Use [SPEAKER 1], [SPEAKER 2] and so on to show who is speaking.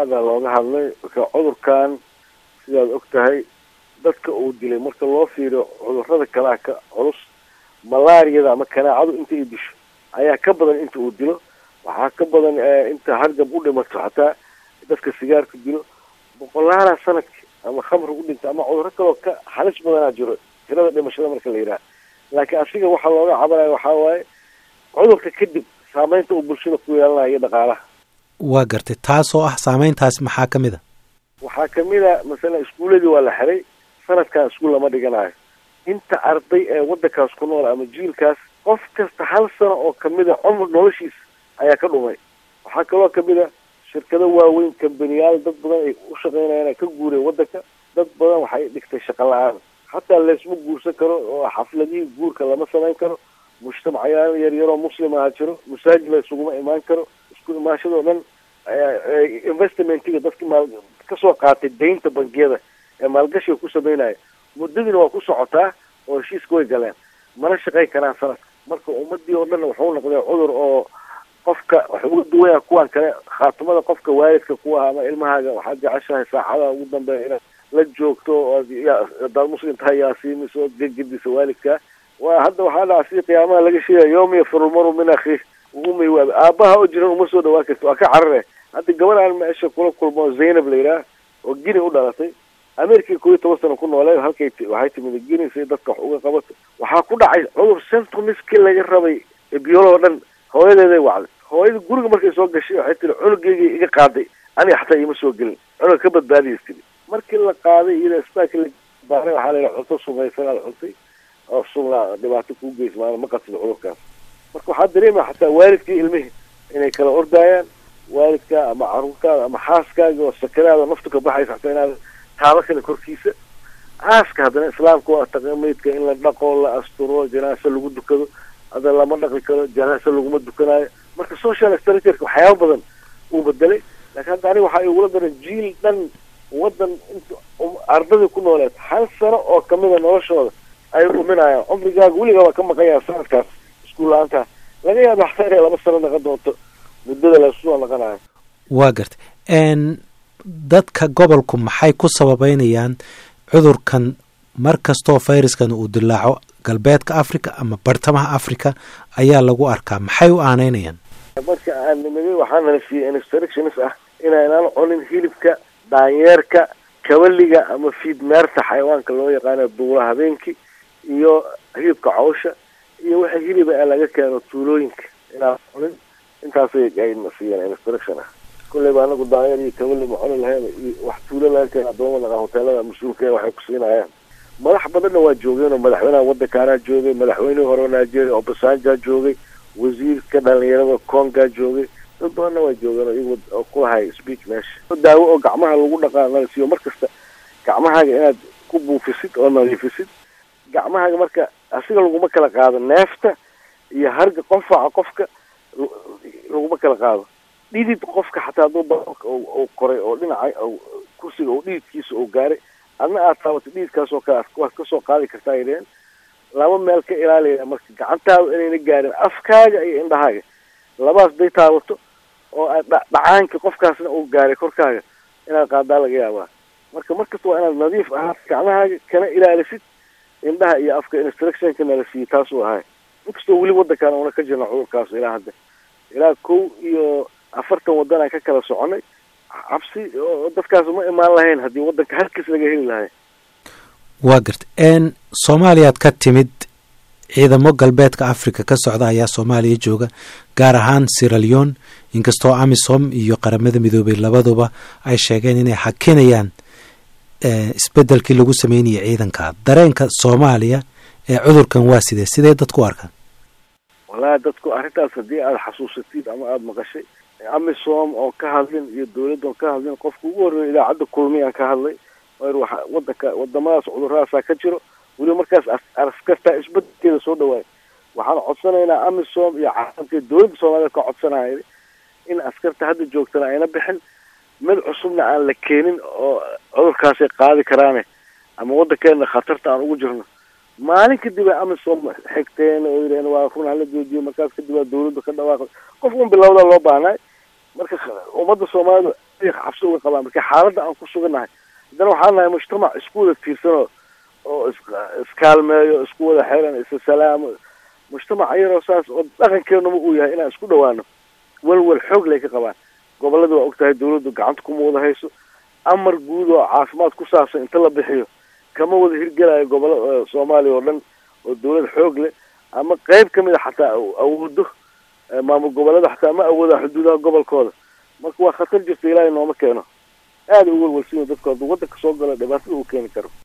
[SPEAKER 1] aada looga hadlay marka cudurkan sidaad og tahay dadka uu dilay marka loo fiiriyo cudurada kalea ka culus malaariyada ama kanaacadu inta ay disho ayaa ka badan inta uu dilo waxaa ka badan inta hargab u dhimato xataa dadka sigaarka dilo boqolaala sanadki ama khamri u dhinta ama cuduro kaloo ka halis badanaa jiro tirada dhimashada marka la yidhaha laakiin asiga waxaa looga cabanaya waxaa waaye cudurka kadib saameynta uu bulshada ku yeelanayo iyo dhaqaalaha
[SPEAKER 2] waa gartay taasoo ah saameyntaas maxaa ka mid a
[SPEAKER 1] waxaa kamid a masalan iskuuladii waa la xiray sanadkan iskuul lama dhiganayo inta arday ee waddankaas ku nool ama jiilkaas qof kasta hal sano oo kamid a cumr noloshiisa ayaa ka dhumay waxaa kaloo kamid a shirkado waaweyn kambaniyaal dad badan ay u shaqeynayaan ay ka guureen waddanka dad badan waxay dhigtay shaqo la-aan hataa laysma guursan karo oo xafladihii guurka lama samayn karo mujtamacyaal yaryaroo muslim aha jiro masaajid la isuguma imaan karo isku imaanshadoo dhan investmentiga dadki maal kasoo qaatay daynta bangiyada ee maalgashiga ku sameynaya muddadiina waa ku socotaa oo heshiiska way galeen mana shaqayn karaan sanadka marka ummadii oo dhan wuxuu noqday cudur oo qofka wax uga duwaya kuwan kale khaatimada qofka waalidka kuwa ama ilmahaaga waxaad jeceshahay saacadaha ugu dambeeya inaad la joogto ood hadaad muslim tahay yaasiimiso ood gegediso waalidkaa waa hadda waxaa dhaca sidii qiyaamaha laga sheegaya yawma yafiru lmaru min akhiih umay waab aabaha oo jiran uma soo dhawaan karti waa ka carare hadda gabar aan meesha kula kulmo zaynab la yidhaah oo gini u dhalatay america koo iyo toban sano ku noolee halkay waxay timid gini si dadka wax uga qabato waxaa ku dhacay cudur centromiski laga rabay biyooloo dhan hooyadeeday wacday hooyada guriga markay soo gashay waxay tiri cunugeyga iga qaaday aniga xataa iima soo gelin cunuga ka badbaadiyas tiri markii la qaaday iyada isbitaalka la baaray waxaa la yidhaha cunto sumaysan aad cuntay oo sumla dhibaato kuu geys maana ma qatid cudurkaas marka waxaa dareemaya xataa waalidkii ilmihii inay kala ordaayaan waalidka ama caruurtaada ama xaaskaaga oo sakaraada naftu ka baxaysa xataa inaad taaba kale korkiisa aaska haddana islaamka waa taqameydka in la dhaqo la asturo janaase lagu dukado hadda lama dhaqi karo janaase laguma dukanayo marka social structureka waxyaaba badan uu bedelay laakiin hadda aniga waxaa igula daran jiil dhan waddan int ardadii ku nooleed hal sano oo kamida noloshooda ay dhuminayaan cumrigaaga weligaa waa ka maqanyaa sanadkaas iskuul la-aantaa laga yaaba xataa inay laba sano naqon doonto muddada lasusoo naqanayo
[SPEAKER 2] waa gartay dadka gobolku maxay ku sababeynayaan cudurkan mar kastoo fayraskan uu dilaaco galbeedka africa ama bartamaha africa ayaa lagu arkaa maxay u aaneynayaan
[SPEAKER 1] marka aan nimid waxaa nala siiyey instructions ah inaynaan cunin hilibka daanyeerka kabaliga ama fiidmeerta xayawaanka loo yaqaana duula habeenkii iyo hilibka cawsha iyo waxa hiliba ee laga keeno tuulooyinka inaan cunin intaasay ayna siiyeen instruction ah kulleyba anagu daanyeer iyo kabali ma cuni lahayn iyo wax tuulo laga keena adoomada hoteelada mas-uulka waxay ku siinayaan madax badanna waa joogeen oo madaxweynaha waddankaanaa joogay madaxweynihii hore nigeria obasanjaa joogay wasiirka dhalinyarada congaa joogay dad badanna waa joogeen oo iyagu oo ku lahay speech meesha daawo oo gacmaha lagu dhaqaa nala siiyo mar kasta gacmahaaga inaad ku buufisid oo nadiifisid gacmahaaga marka asiga laguma kala qaado neefta iyo harga qonfaca qofka laguma kala qaado dhidid qofka xataa hadduu baroolka uu koray oo dhinaca kursiga oo dhididkiisa uu gaaray adna aad taabato dhididkaas oo kale waad kasoo qaadi kartaa ay dheheen laba meel ka ilaalaya marka gacantaada inayna gaarin afkaaga iyo indhahaaga labaas day taabato oo dhacaanka qofkaasna uu gaaray korkaaga inaad qaadaa laga yaabaa marka markasta waa inaad nadiif ahaad gacmahaaga kana ilaalisid indhaha iyo afka instructionka nala siiyey taasuu ahay inkastoo weli waddankaan una ka jirna cudurkaas ilaa hadda ilaa kow iyo afartan waddan aan ka kala soconay cabsi oo dadkaas ma imaan lahayn haddii waddanka halkiis laga heli lahay
[SPEAKER 2] waa garta n soomaaliyaad ka timid ciidamo galbeedka africa ka socda ayaa soomaaliya jooga gaar ahaan siraleon inkastoo amisom iyo qaramada midoobay labaduba ay sheegeen inay hakinayaan isbedelkii lagu sameynayay ciidanka dareenka soomaaliya ee cudurkan waa sidee sidee dadku u arkaan
[SPEAKER 1] wallahi dadku arrintaas haddii aada xasuusatid ama aada maqashay amisom oo ka hadlin iyo dawladda oo ka hadlin qofka ugu horreeya idaacadda kulmiyaan ka hadlay waa wadanka wadamadaas cudurradaasaa ka jiro weliba markaas askartaa isbedelkeeda soo dhawaay waxaan codsanaynaa amisom iyo caalamka dawladda soomaaliyed ka codsanaya in askarta hadda joogtana ayna bixin mid cusubna aan la keenin oo cudurkaasay qaadi karaane ama waddankeena khatarta aan ugu jirno maalin kadib ay amisom xigteen oo yidhaheen waa run hala joojiyo markaas kadib waa dawladda ka dhawaaqay qof un bilowda loo baahnay marka ummadda soomaalida cabsi uga qabaan marka xaaladda aan ku sugannahay haddana waxaan nahay mujtamac isku wada tiirsanoo oo is iskaalmeeyo isku wada xiran isa salaamo mujtamac yaroo saas oo dhaqankeenuma uu yahay inaan isku dhawaano welwel xoog lay ka qabaan gobolada waa og tahay dawladdu gacanta kuma wada hayso amar guud oo caafimaad ku saabsan inta la bixiyo kama wada hirgelayo gobollo soomaaliya oo dhan oo dawlad xoog leh ama qeyb ka mid a xataa awoodo maamul goboleeda xataa ma awooda xuduudaha gobolkooda marka waa khatar jirta ilaahay nooma keeno aada u welwelsiyo dadku hadduu waddanka soo galo dhibaatada uu keeni karo